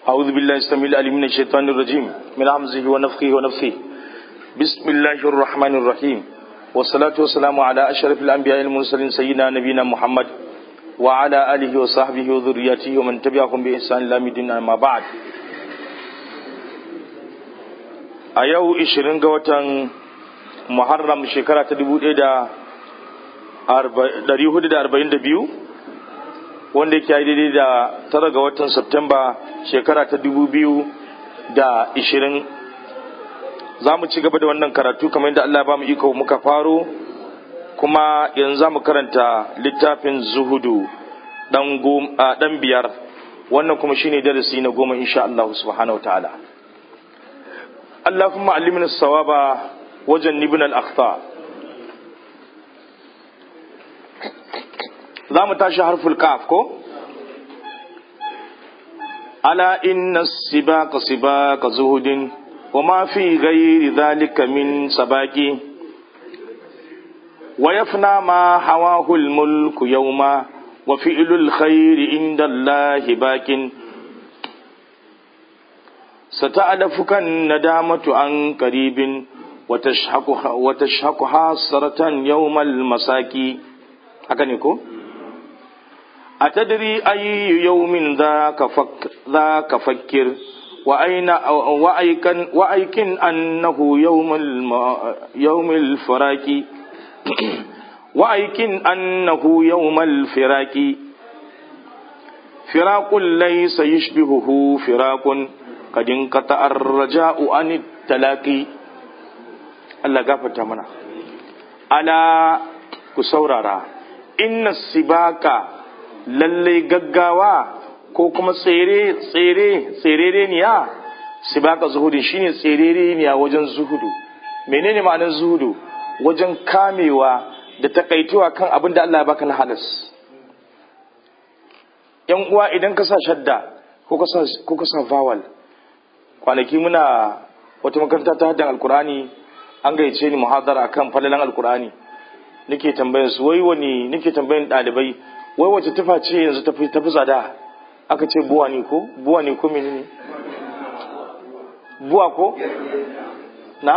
أعوذ بالله السميع العليم من الشيطان الرجيم من همزه ونفخه ونفثه بسم الله الرحمن الرحيم والصلاة والسلام على أشرف الأنبياء المرسلين سيدنا نبينا محمد وعلى آله وصحبه وذريته ومن تبعهم بإحسان إلى مدين أما بعد a yau 20 ga watan muharram shekara ta 1442 wanda yake yi daidai da tara ga watan Septemba shekara ta 2020 za mu ci gaba da wannan karatu kamar yadda Allah ba mu iko muka faro kuma yanzu za mu karanta littafin zuhudu dan biyar wannan kuma shine darasi na goma insha Allah subhanahu wa ta'ala اللهم علمنا الصواب وجنبنا الأخطاء za mu tashi harful kaf ko ala inna sibaka sibaka zuhudin wa ma fi ghairi dhalika min sabaki wa yafna ma hawahu al-mulku yawma wa fi'lul khairi inda Allahi bakin ستألفك الندامة عن قريب وتشحق وتشحق حاسرة يوم المساكي هكذا أتدري أي يوم ذاك فك ذاك فكر وأين وأيكن وأيكن أنه يوم الم يوم الفراق وأيكن أنه يوم الفراق فراق ليس يشبهه فراق قد انقطع الرجاء عن التلاقي Allah gafarta mana ala ku saurara inna sibaka lallai gaggawa ko kuma tsere tsere tserere niya sibaka zuhudu shine tserere niya wajen zuhudu menene ma'anar zuhudu wajen kamewa da takaituwa kan abin da Allah ya baka na halas yan uwa idan ka sa shadda ko ka sa vowel kwanaki muna wata makaranta ta haddan alkurani an gayyace ni muhadara akan falalan alkurani nake tambayar su wai wani nake tambayan dalibai wai wace tufa ce yanzu tafi tafi tsada aka ce buwa ne ko buwa ne ko menene buwa ko na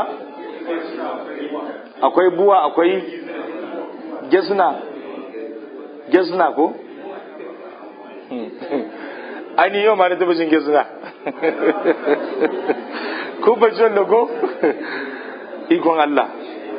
akwai buwa akwai gesna gesna ko ai yau ma na taɓa jin gesna ko ba ji ko ikon Allah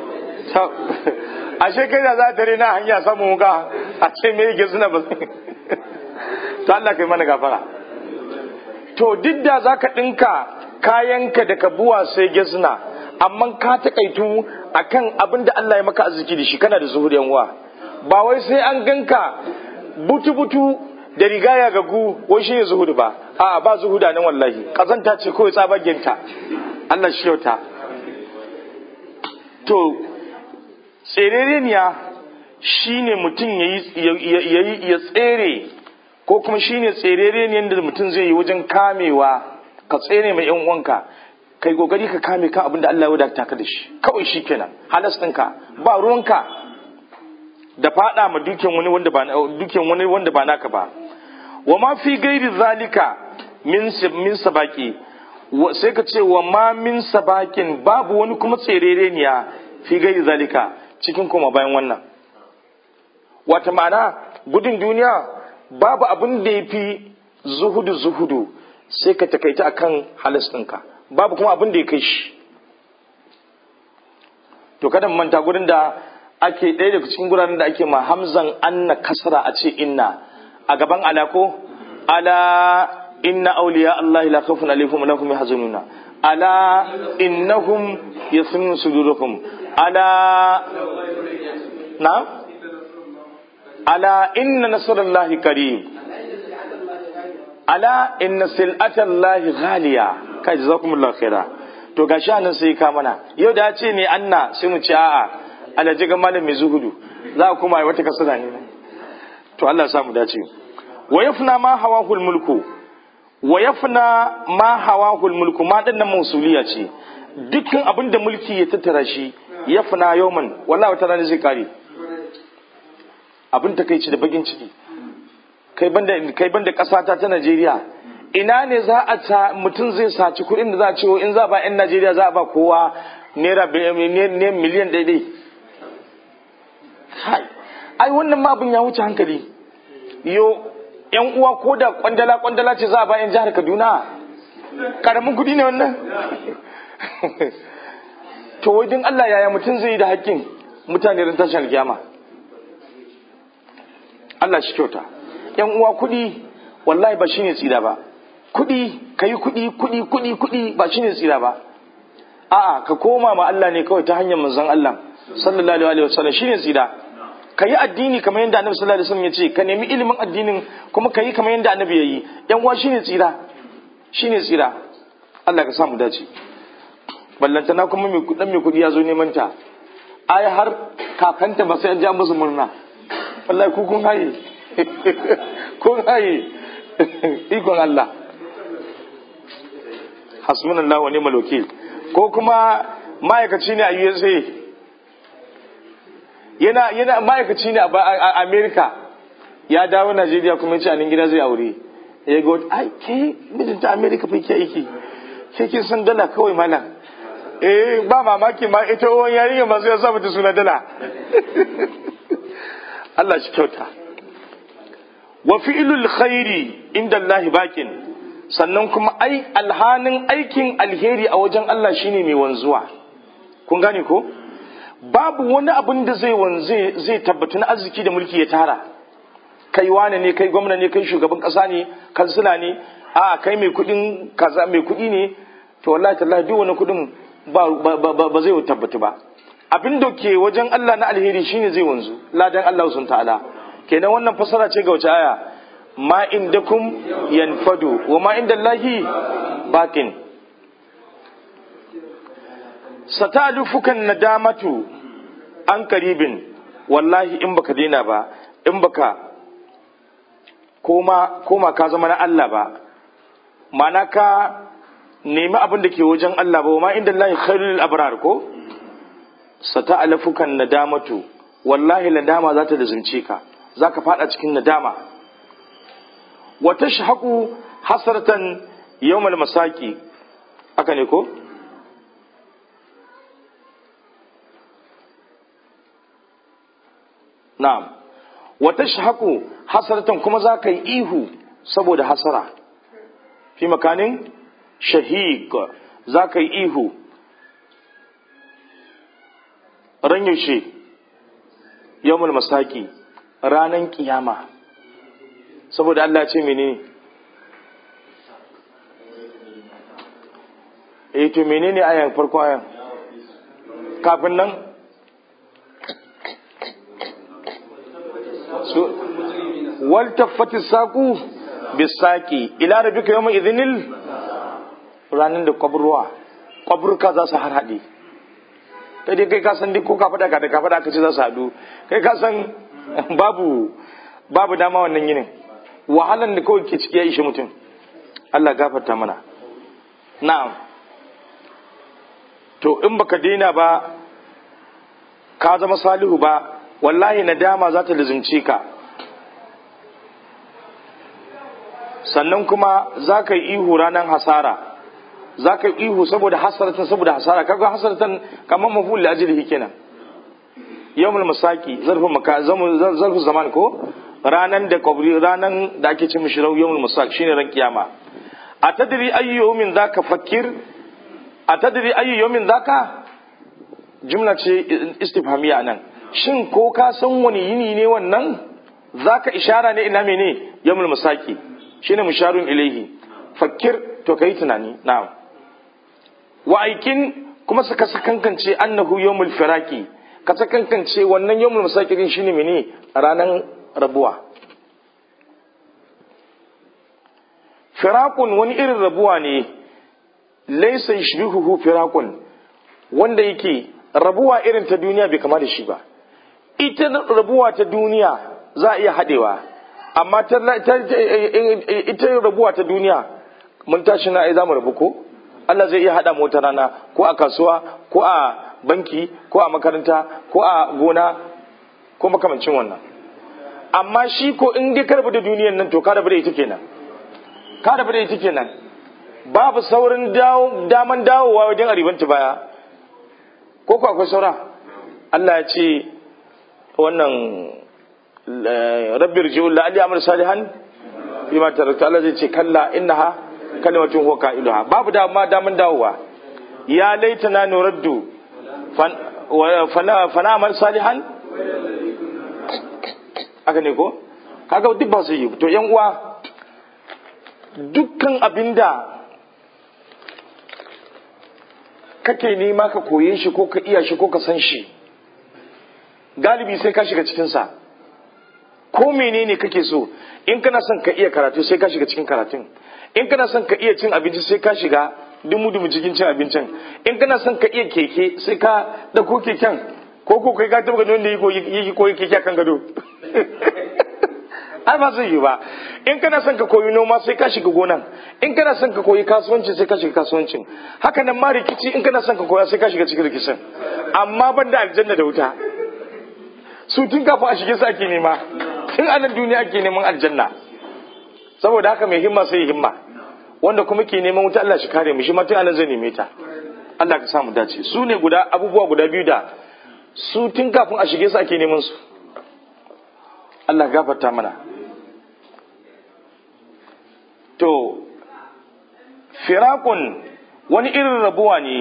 ashe kai da za ta rena hanya samun wuka a ce me yake suna ba to Allah kai mana gafara to duk da za ka ɗinka kayanka da ka buwa sai gesna amma ka taƙaitu akan abin da Allah ya maka arziki da shi kana da zuhur uwa ba wai sai an ganka butu-butu da rigaya ga gu wai shi ne zuhudu ba a ba zuhuda nan wallahi kazanta ce kawai tsabagenta Allah shi yauta to tsereniya shi ne mutum ya tsere ko kuma shi ne tsereniyan da mutum zai yi wajen kamewa ka tsere mai yan uwanka kai kokari ka kame kan abin da Allah ya wadata ka da shi kawai shi kenan halas ɗinka ba ruwanka da fada ma duken wani wanda ba duken wani wanda ba naka ba wa ma fi gairi zalika min min sabaki sai ka ce wa ma min sabakin babu wani kuma tserereniya fi gairi zalika cikin kuma bayan wannan wata ma'ana gudun duniya babu abin da ya fi zuhudu zuhudu sai ka takaita akan halas ɗinka babu kuma abin da ya kai shi to kada manta gurin da ake ɗaya daga cikin guraren da ake ma hamzan anna kasra a ce inna a gaban alako ala inna awliya Allah la khawfun alaihim wa lahum yahzanuna ala innahum yasmun sudurahum ala na ala inna nasrullahi qarib ala inna sil'atallahi ghaliya kai jazakumullahu khaira to gashi anan sai ka mana yau da ya ce ne anna sai mu ce a'a alaji ga malam mai zuhudu za a kuma wata kasada ne to Allah ya samu dace wa yafna ma hawahul mulku wa yafna ma hawahul mulku ma dan nan mausuliya ce dukkan abin da mulki ya tattara shi yafna yawman wallahi wata rana zai kare abin takeici da bakin ciki kai banda kai banda kasata ta Najeriya ina ne za a ta mutum zai saci kuɗin da za a ce in za a ba 'yan najeriya za a ba kowa naira miliyan daidai ai wannan ma abin ya wuce hankali yo yan uwa ko da kwandala kwandala ce za a ba 'yan jihar kaduna karamin kuɗi ne wannan to wajen allah yaya mutum zai yi da hakkin mutane ran tashin alkiyama allah shi kyauta yan uwa kuɗi wallahi ba shine tsira ba kuɗi ka yi kuɗi kuɗi kuɗi kuɗi ba shine tsira ba a'a ka koma ma Allah ne kawai ta hanyar manzon Allah sallallahu alaihi wasallam shine tsira ka yi addini kamar yadda annabi sallallahu alaihi wasallam ya ce ka nemi ilimin addinin kuma ka yi kamar yadda annabi ya yi yan uwa shine tsira shine tsira Allah ka samu dace ballantana kuma mai kuɗin mai kuɗi ya zo neman ta ai har kakanta ba sai an ja musu murna wallahi ku kun haye kun haye ikon Allah hasbunallahu wa ni'mal wakil ko kuma ma'aikaci ne a USA yana yana ma'aikaci ne a America ya dawo Najeriya kuma ya ce a nan gida zai aure ya ga ai ke mijinta America fa ke aiki ke kin san dala kawai malam eh ba mamaki ma ita uwan yarinya ma sai ya sa mata suna dala Allah shi kyauta wa fi'lul khairi inda Allah bakin sannan kuma ai alhanin aikin alheri a wajen Allah shine mai wanzuwa kun gane ko babu wani abin da zai wanze zai tabbatu na arziki da mulki ya tara kai wane ne kai gwamna ne kai shugaban kasa ne kansila ne a kai mai kudin kaza mai kudi ne to wallahi tallahi duk wani kudin ba ba, ba, zai tabbatu ba abin da ke wajen Allah na alheri shine zai wanzu ladan Allah sun ta'ala kenan wannan fasara ce ga wace aya ma indakum yanfadu wa ma inda Allahi bakin satalufukan nadamatu an karibin wallahi in baka daina ba in baka koma koma ka zama na Allah ba mana ka nemi abin da ke wajen Allah ba wa ma inda Allahi khairul abrar ko sata'alafukan nadamatu wallahi nadama za ta lazimce ka za ka fada cikin nadama wa tashhaqu hasratan yawmal masaki haka ne ko na'am wa tashhaqu hasratan kuma za ka yi ihu saboda hasara fi makanin shahiq za ka yi ihu ran yaushe yawmul masaki ranan kiyama saboda Allah ce menene eh to menene ayan farko ayan kafin nan su wal taffati saqu bisaqi ila rabbika yawma idhinil ranan da kwabruwa kwabruka za su har hade kai dai kai ka san duk ko ka faɗa ka da ka faɗa ka ce za su haɗu kai ka san babu babu dama wannan yinin wahalan da kawai ke ciki ya ishe mutum Allah gafarta mana na'am to in baka daina ba ka zama salihu ba wallahi nadama za ta lizimce ka sannan kuma za ka yi ihu ranar hasara za ka yi ihu saboda hasaratan saboda hasara kaga hasaratan kamar maful da ajilihi kenan yawmul masaki zarfin maka zarfin zaman ko ranan da kabri ranan da ake ce mishi yawmul masaki shine ran kiyama a tadri ayyu yawmin zaka fakir a tadri ayyu yawmin zaka jumla ce istifhamiya nan shin ko ka san wani yini ne wannan zaka ishara ne ina mene yawmul masaki shine musharun ilaihi fakir to kai tunani na'am wa aikin kuma suka sakankance annahu yawmul firaki ka sakankance wannan yawmul musakirin shine mene ranan rabuwa firakun wani irin rabuwa ne laysa yashbihuhu firakun wanda yake rabuwa irin ta duniya bai kama da shi ba ita rabuwa ta duniya za a iya hadewa amma ita rabuwa ta duniya mun tashi na ai za mu rabu ko Allah zai iya haɗa mu wata rana ko a kasuwa ko a banki ko a makaranta ko a gona ko makamancin wannan amma shi ko in dai karbu da duniyan nan to ka rabu da ita kenan ka da ita kenan babu saurin daman dawowa wajen aribanta baya ko ku akwai saura Allah ya ce wannan rabbir ji'ul la'ali amal salihan bima tarakta Allah zai ce kalla innaha kalimatun huwa qailuha babu dama daman dawowa ya laitana nuraddu fana fana amal salihan aka ne ko kaga duk ba su yi to yan uwa dukkan abinda kake nema ka koye shi ko ka iya shi ko ka san shi galibi sai ka shiga cikinsa ko menene kake so in kana son ka iya karatu sai ka shiga cikin karatun in kana son ka iya cin abinci sai ka shiga dumu dumu cikin cin abincin in kana son ka iya keke sai ka dauko keken ko ko kai ka taba ganin wanda yake koyi keke akan gado ai ba zai yi ba in kana son ka koyi noma sai ka shiga gonan in kana son ka koyi kasuwanci sai ka shiga kasuwancin haka nan ma rikici in kana son ka koya sai ka shiga cikin rikicin amma ban da aljanna da wuta su tun kafin a shige su ake nema tun a nan duniya ake neman aljanna saboda haka mai himma sai himma wanda kuma ke neman wuta Allah shi kare mu shi ma tun anan zai neme ta Allah ka samu dace su ne guda abubuwa guda biyu da su tun kafin a shige su ake neman su Allah gafarta mana to firakun wani irin rabuwa ne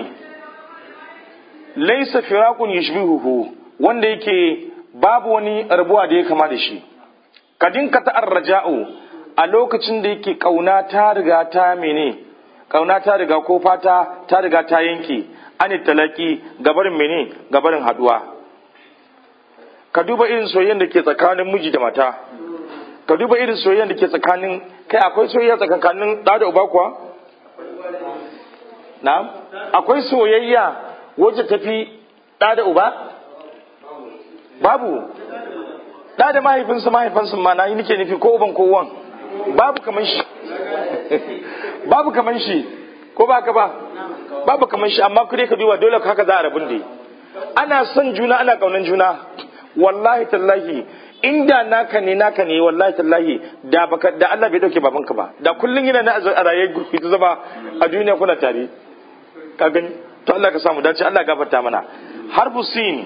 laisa firakun yushbihuhu wanda yake babu wani rabuwa da ya kama da shi kadin ka ta'ar raja'u a lokacin da yake kauna ta riga ta mene kauna ta riga ko fata ta riga ta yanke an talaki gabarin mene gabarin haduwa ka duba irin soyayyen da ke tsakanin miji da mata ka duba irin soyayyen da ke tsakanin kai akwai soyayya tsakanin da da uba kuwa na akwai soyayya wacce tafi da da uba babu da da mahaifinsa mahaifinsa ma na yi nake nufi ko uban ko uwan babu kaman shi babu kaman shi ko ba ka ba babu kaman shi amma kure ka duba dole haka za a rabun da ana son juna ana kaunan juna wallahi tallahi inda naka ne naka ne wallahi tallahi da baka da Allah bai dauke babanka ba da kullun yana na a raye gurfi ta zama a duniya kuna tare ka gani to Allah ka samu dace Allah gafarta mana harbu sin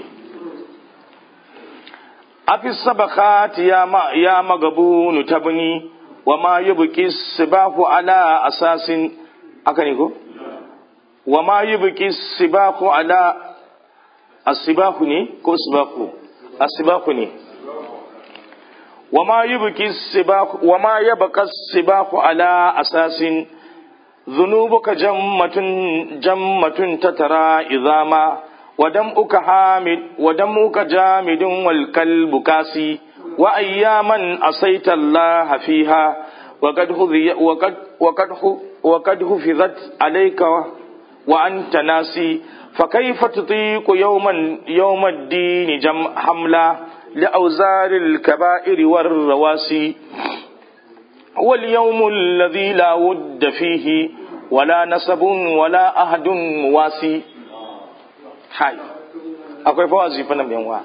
afi sabakat ya ma ya magabunu tabni wa ma yubqi sibahu ala asasin aka ne ko wa ma yubqi sibahu ala asibahu ne ko sibahu asibahu ne wa ma yubqi sibahu wa ma yabqa sibahu ala asasin ذنوبك جمة جمة تترى إذاما ودمك حامد ودمك جامد والكلب كاسي وأياما عصيت الله فيها وقد وقد وقد وقد حفظت عليك وأنت ناسي فكيف تطيق يوما يوم الدين جم حملا لأوزار الكبائر والرواسي هو اليوم الذي لا ود فيه ولا نسب ولا أحد مواسي hai akwai fawazi fa nan yanwa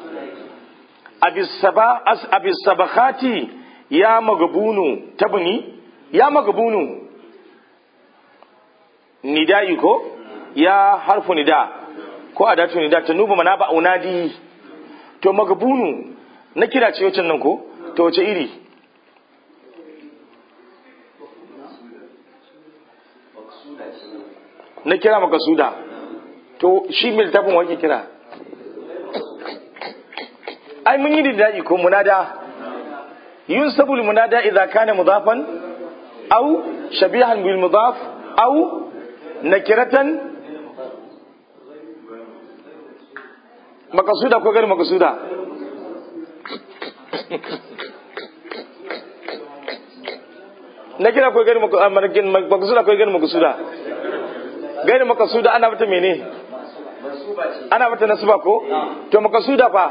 abis sabakati ya magabunu tabni ya magabunu nida'i ko ya harfu nida ko adatu nida ta nuba mana ba unadi to magabunu na kira ce wacce nan ko to wace iri na kira makasuda to shi mai littafin wake kira ai mun yi da daɗi ko munada yun sabul munada idza kana mudafan aw shabihan bil mudaf aw nakiratan makasuda ko gari makasuda nakira ko gari makasuda ko gari makasuda gari makasuda ana mata mene ana mata nasuba ko to makasuda fa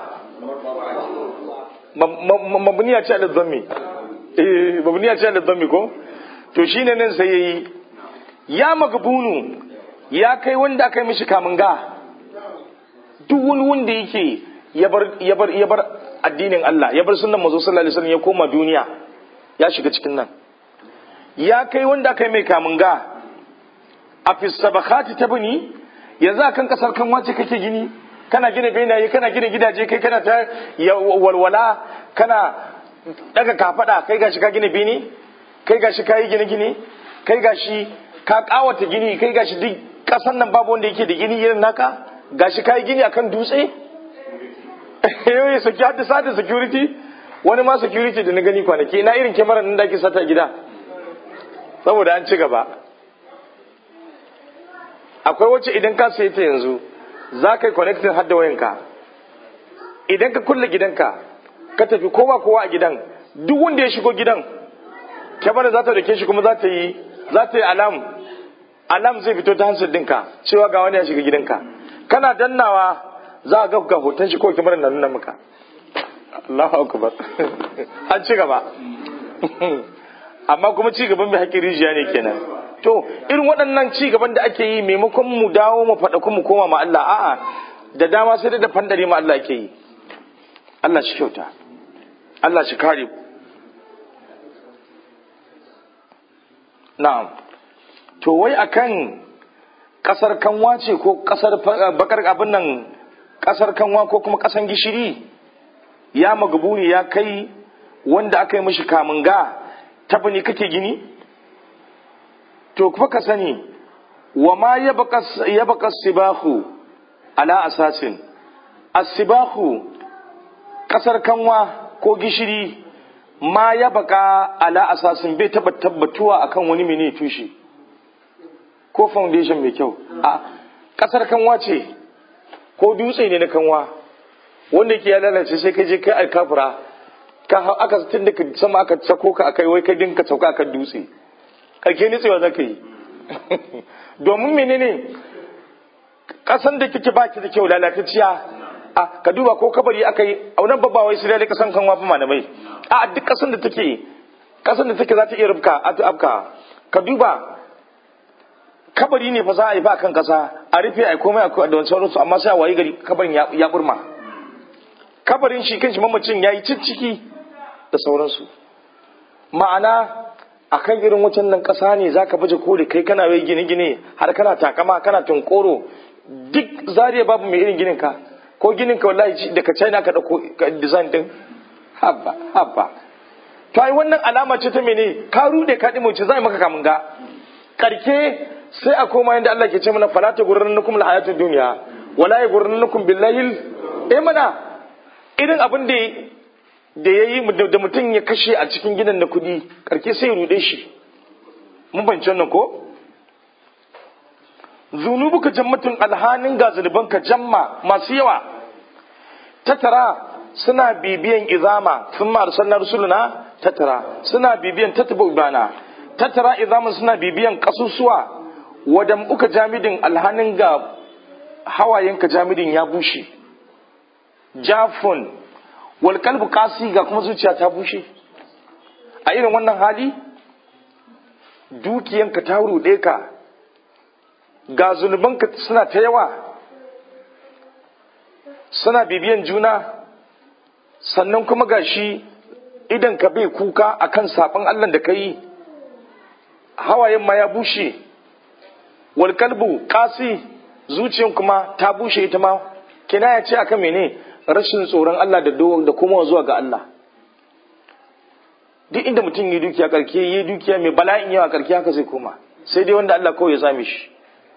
mabniya ce da zammi eh mabniya ce da zammi ko to shine nan sai yayi ya magabunu ya kai wanda aka yi mishi kamun ga duk wani wanda yake ya bar ya bar ya bar addinin Allah ya bar sunnan manzo sallallahu alaihi wasallam ya koma duniya ya shiga cikin nan ya kai wanda aka yi mai kamunga a fisabakati ta bini yanzu a kan kasar kan wace kake gini kana gina benaye kana gina gidaje kai kana ta walwala kana daga kafada kai gashi ka gina bini kai gashi ka yi gine gine kai gashi ka kawata gini kai gashi duk kasan nan babu wanda yake da gini irin naka gashi ka yi gini akan dutse yau saki haddasa da security wani ma security da na gani kwanaki na irin kyamarar nan da ake sata gida saboda an ci gaba akwai wacce idan ka sayi ta yanzu za ka yi connecting har da wayanka idan ka kulle gidanka ka tafi kowa kowa a gidan duk wanda ya shigo gidan kyamarar za ta dake shi kuma za ta yi za ta yi alam alam zai fito ta hansar dinka cewa ga wani ya shiga gidanka kana dannawa za a ga ga hoton shi ko kyamarar na nuna maka Allahu akbar an ci gaba amma kuma ci gaban mai haƙƙin rijiya ne kenan to irin waɗannan ci gaban da ake yi maimakon mu dawo mu faɗa kuma mu koma ma Allah a'a da dama sai da fandare ma Allah ake yi Allah shi kyauta Allah shi kare na'am to wai akan kasar kanwa ce ko kasar bakar abin nan kasar kanwa ko kuma kasan gishiri ya magabuni ya kai wanda aka yi mishi kamun ga tafi ne kake gini to kuma ka sani wa ma ya baka sibahu ala asasin asibahu kasar kanwa ko gishiri ma ya baka ala asasin bai taba tabbatuwa akan wani mene tushe ko foundation mai kyau a kasar kanwa ce ko dutse ne na kanwa wanda ke ya lalace sai ka je kai alkafura ka aka tun da sama aka sako ka akai wai ka dinka sauka akan dutse karke nitsewa za ka yi domin menene kasan da kike baki da kyau lalatacciya a ka duba ko kabari aka yi a wannan babba wai sai dai kasan kanwa fa malamai a duk kasan da take kasan da take za ta iya rubka a afka ka duba kabari ne fa za a yi ba kan kasa a rufe a komai a da wancan rusu amma sai a wayi gari kabarin ya burma kabarin shi kanshi mamacin ya yi cicciki da sauransu ma'ana a kan irin wacan nan ƙasa ne za ka baje koli kai kana wai gine-gine har kana takama kana tunkoro duk zariya babu mai irin ginin ka ko ginin ka wallahi daga china ka ɗauko design din habba habba to ai wannan alama ce ta mene ka rude ka dimo ce zai maka kamun ga karke sai a koma yanda Allah ke ce mana fala ta gurrannakum alhayatud dunya wala yagurrannakum billahi eh mana irin abin da da ya yi da mutum ya kashe a cikin gidan da kudi karke sai ya rude shi mun bance nan ko zunubu ka jammatun alhanin ga zunuban ka jamma masu yawa tattara suna bibiyan izama sun ma arsalna rusuluna tattara suna bibiyan tattaba ibana tattara izama suna bibiyan kasusuwa wadan uka jamidin alhanin ga hawayenka jamidin ya bushe jafun wal kalbu kasi ga kuma zuciya ta bushe a irin wannan hali dukiyanka ta ruɗe ka ga zunubanka suna ta yawa suna bibiyan juna sannan kuma ga shi idan ka bai kuka akan saɓon allah da ka yi hawayen ma ya bushe wal kalbu kasi zuciyan kuma ta bushe ita ma kina ya ce akan mene rashin tsoron Allah da da kuma zuwa ga Allah duk inda mutum yi dukiya karke yi dukiya mai bala'in yawa karke haka zai koma sai dai wanda Allah kawai ya same shi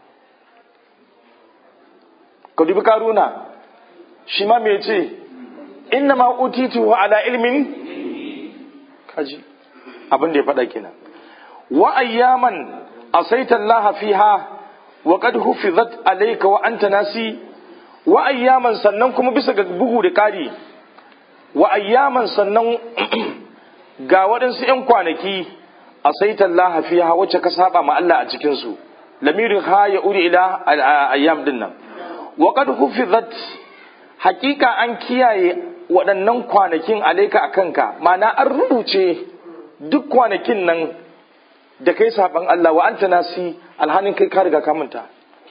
ka dubi karuna shi ma me ce inna ma utitu ala ilmin kaji abin da ya faɗa kenan wa ayyaman asaita Allah fiha wa qad hufizat alayka wa anta nasi wa ayyaman sannan kuma bisa ga bugu da ƙari wa ayyaman sannan ga waɗansu ‘yan kwanaki a saitan lahafiya wacce ka saba ma Allah a cikinsu lamirin ha ya uri ila ayyam din nan wa qad hufizat hakika an kiyaye waɗannan kwanakin alaika a kanka ma'ana an rubuce duk kwanakin nan da kai saban Allah wa anta nasi alhanin kai ka riga ka manta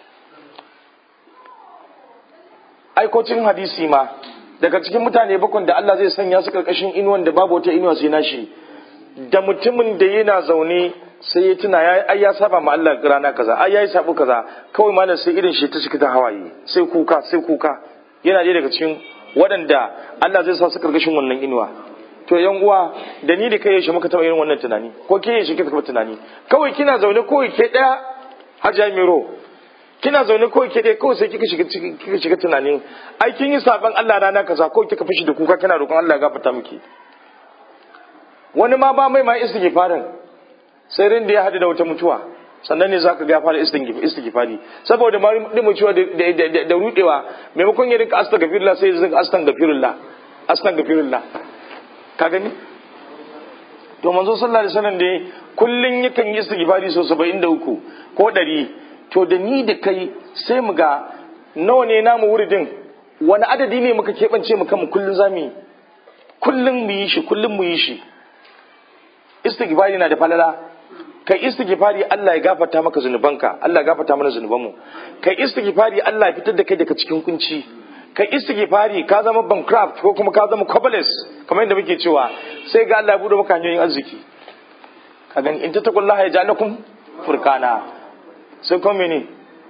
aikocin hadisi ma daga cikin mutane bakon da Allah zai sanya su karkashin inuwan da babu wata inuwa sai nashi da mutumin da yana zaune sai ya tuna ya ai ya saba ma Allah rana kaza ai yayi sabo kaza kawai malam sai irin shi ta cika ta hawaye sai kuka sai kuka yana ɗaya daga cikin waɗanda Allah zai sa su karkashin wannan inuwa to yan uwa da ni da kai yaushe muka taɓa irin wannan tunani ko ke yaushe kika taɓa tunani kawai kina zaune kawai ke ɗaya Hajiya Miro kina zaune kawai ke ɗaya kawai sai kika shiga kika shiga tunanin ai kin yi saban Allah rana kaza ko kika fishi da kuka kina roƙon Allah ya gafarta miki wani ma ba mai ma istighfarin sai rin da ya hadu da wata mutuwa sannan ne zaka ga fara istighfari saboda ma din mutuwa da da rudewa maimakon ya rinka astaghfirullah sai ya rinka astaghfirullah astaghfirullah ka gani to manzo sallallahu alaihi wasallam dai kullun yakan yi istighfari so 73 ko 100 to da ni da kai sai mu ga nawa ne namu wuridin wani adadi ne muka keɓance mu kanmu kullun zamu yi kullun mu yi shi kullun mu yi shi istighfari na da falala kai istighfari Allah ya gafarta maka zunubanka Allah ya gafarta mana zunubanmu kai istighfari Allah ya fitar da kai daga cikin kunci kai istighfari ka zama bankrupt ko kuma ka zama cobbler's kamar yadda muke cewa sai ga Allah ya bude maka hanyoyin arziki ka gani in tattaqullaha ya ja'alakum furqana sai kuma mene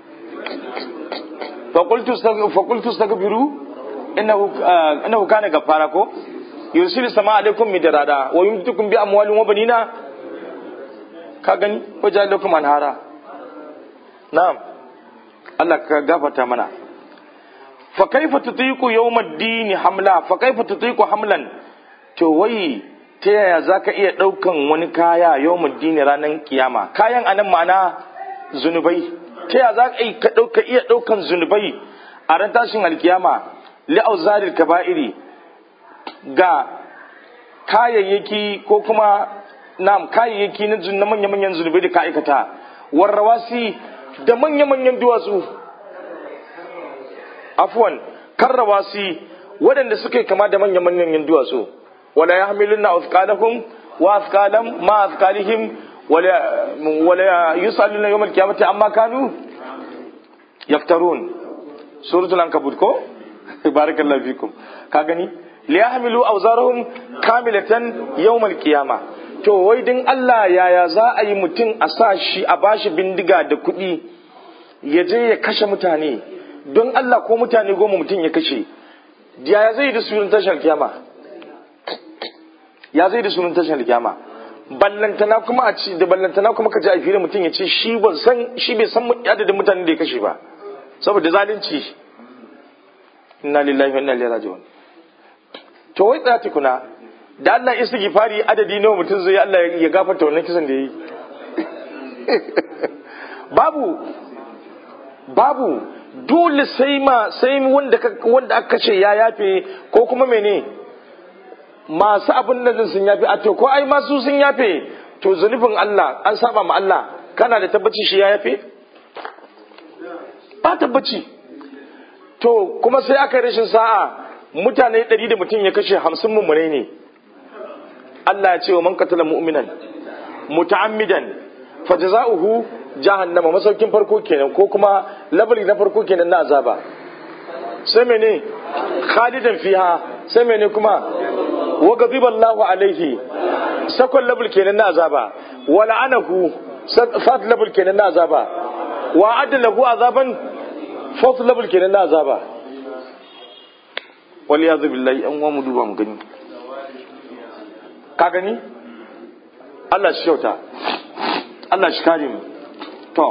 fa qultu fa qultu astaghfiru innahu innahu kana gafara ko yursilu sama alaikum midrada wa yumtukum bi amwalin wa banina ka gani wajen lakum anhara na'am Allah ka gafarta mana fa kaifa tutiqu yawmad-din hamla fa kaifa tutiqu hamlan to wai ta yaya zaka iya daukan wani kaya yawmad-din ranan kiyama kayan anan ma'ana zunubai ta yaya zaka ka dauka iya daukan zunubai a ran tashin alkiyama li auzaril kaba'iri ga kayayyaki ko kuma nam kayayyaki na manya-manyan zunubai da ka aikata warrawasi da manya-manyan duwatsu afwan karrawasi waɗanda suka yi kama da manya-manyan duwatsu wala ya hamilun na afkalahum wa afkalam ma afkalihim wala yusallu na yawmal kiyamati amma kanu yaftarun suratul ankabut ko barakallahu fikum ka gani liyahmilu awzarahum kamilatan yawmal qiyama to wai din Allah yaya za a yi mutum a sa shi a bashi bindiga da kuɗi ya je ya kashe mutane don Allah ko mutane goma mutum ya kashe yaya zai da sunan tashar kiyama ya zai da sunan tashar kiyama ballantana kuma a ci da ballantana kuma ka ji a fili mutum ya ce shi ba san shi bai san adadin mutanen da ya kashe ba saboda zalunci inna lillahi wa inna ilaihi raji'un to wai tsaya tukuna da Allah istighfari adadi nawa mutum zai Allah ya gafarta wannan kisan da yayi babu babu dole sai ma sai wanda wanda aka kashe ya yafe ko kuma mene masu abin nan sun yafe a to ko ai masu sun yafe to zunubin Allah an saba ma Allah kana da tabbaci shi ya yafe ba tabbaci to kuma sai aka rashin sa'a mutane ɗari da mutum ya kashe hamsin mummunai ne Allah ya ce wa man qatala mu'minan muta'ammidan fajza'uhu jahannama masaukin farko kenan ko kuma labari na farko kenan na azaba sai mene khalidan fiha sai mene kuma wa ghadiba Allahu alaihi sakon labul kenan na azaba wa la'anahu fat labul kenan na azaba wa adlahu azaban fourth level kenan na azaba wal yazu billahi an wa mu duba mu gani ka gani Allah shi kyauta Allah shi kare mu to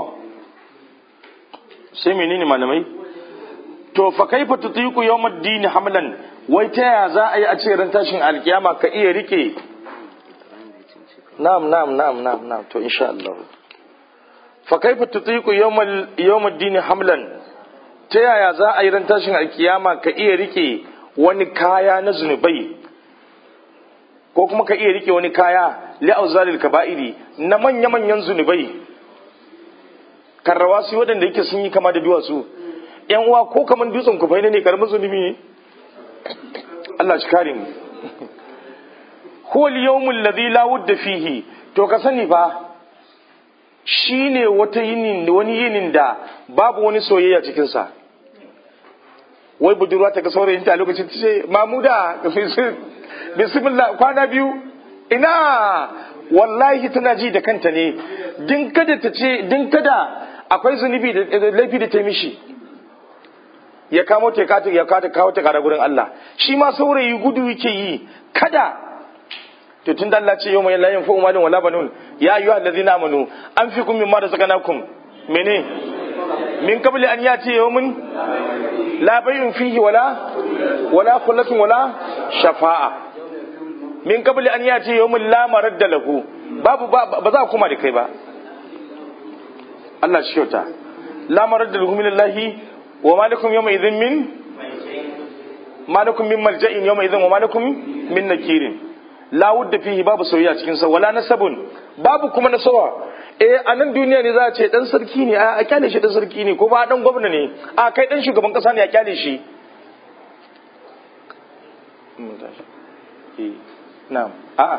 sai menene malamai to fa kaifa tutiqu yawmad-din hamlan wai ta ya za a yi a ce ran tashin alkiyama ka iya rike na'am na'am na'am na'am na'am to insha Allah fa kaifa tutiqu yawmal yawmad-din hamlan ta yaya za a yi ran tashin alkiyama ka iya rike wani kaya na zunubai ko kuma ka iya rike wani kaya li'auzalil kaba'iri na manya-manyan zunubai karrawa su waɗanda yake sun yi kama da duwatsu yan uwa ko kaman dutsen kufai ne karamin zunubi ne Allah shi kare mu huwa al-yawmul ladhi la wudda fihi to ka sani fa shine wata yinin wani yinin da babu wani soyayya cikin sa wai budurwa ta ga saurayinta a lokacin ta ce mamuda bismillah kwana biyu ina wallahi tana ji da kanta ne din kada ta ce din kada akwai zunubi da laifi da ta mishi ya kamo ta kata ya kata kawo ta kara gurin Allah shi ma saurayi gudu yake yi kada to tun da Allah ce yau mai layin fa'u malin wala banun ya ayu allazina amanu an fi kun mimma da sakanakum mene min qabli an yati yawmun la bay'un fihi wala wala khullatun wala shafa'a min qabli an yati yawmun la maradda lahu babu ba za kuma da kai ba Allah shi kyauta la maradda lahu min Allah wa malakum yawma idhin min malakum min malja'in yawma idhin wa malakum min nakirin la wudda fihi babu soyayya cikin sa wala nasabun babu kuma nasawa eh a nan duniya ne za a ce dan sarki ne a kyale shi dan sarki ne ko ba dan gwamna ne a kai dan shugaban kasa ne a kyale shi na'am a'a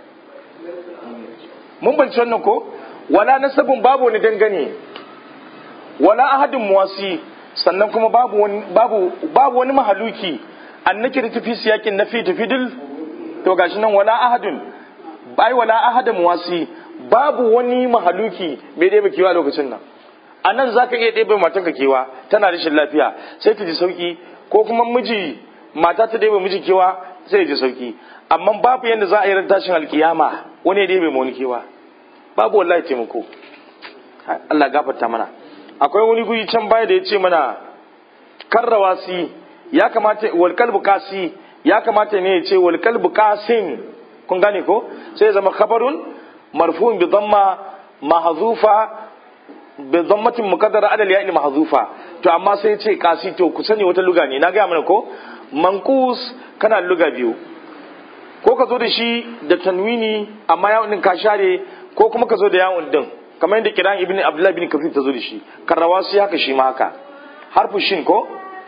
mun banci wannan ko wala nasabun babu wani dangane wala ahadin muwasi sannan kuma babu wani babu babu wani mahaluki annaki da tafi siyakin nafi tafidil to gashi nan wala ahadun bai wala ahadin muwasi babu wani mahaluki mai ɗebe kewa lokacin nan a nan za ka iya ɗebe matanka kewa tana rashin lafiya sai ta ji sauki ko kuma miji mata ta ɗebe miji kewa sai ya ji sauki amma babu yadda za a yi tashin alkiyama wani ya ɗebe ma wani kewa babu wallahi taimako Allah gafarta mana akwai wani guri can baya da ya ce mana karrawasi ya kamata wal kalbu kasi ya kamata ne ya ce wal kalbu kasin kun gane ko sai ya zama khabarun marfu'un bi dhamma mahzufa bi dhammatin muqaddara ala al mahzufa to amma sai ya ce kasi to ku sani wata luga ne na ga mana ko manqus kana luga biyu ko ka zo da shi da tanwini amma yawon din ka share ko kuma ka zo da yawon din kamar yadda kiran ibn abdullahi bin kafir ta zo da shi karrawasi haka shi ma haka harfu shin ko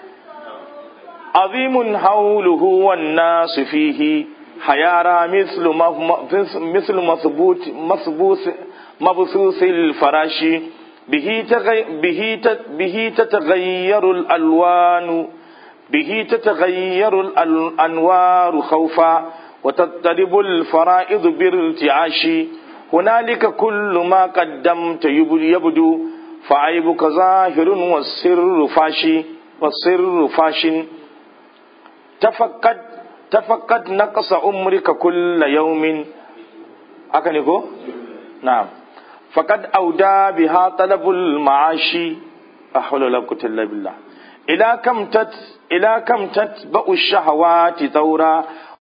azimun hauluhu wan nasu fihi hayara mislu mislu masbut masbus mabsusil farashi bihi bihi bihi tatagayyaru al alwanu bihi tatagayyaru al anwaru khawfa وتضطرب الفرائض بارتعاش هنالك كل ما قدمت يبدو فعيبك ظاهر والسر فاشي والسر فاش تفقد تفقد نقص عمرك كل يوم أكنكو نعم فقد أودى بها طلب المعاش أحول ولا قوة إلا بالله إلى كم تت إلى كم تتبع الشهوات ثورا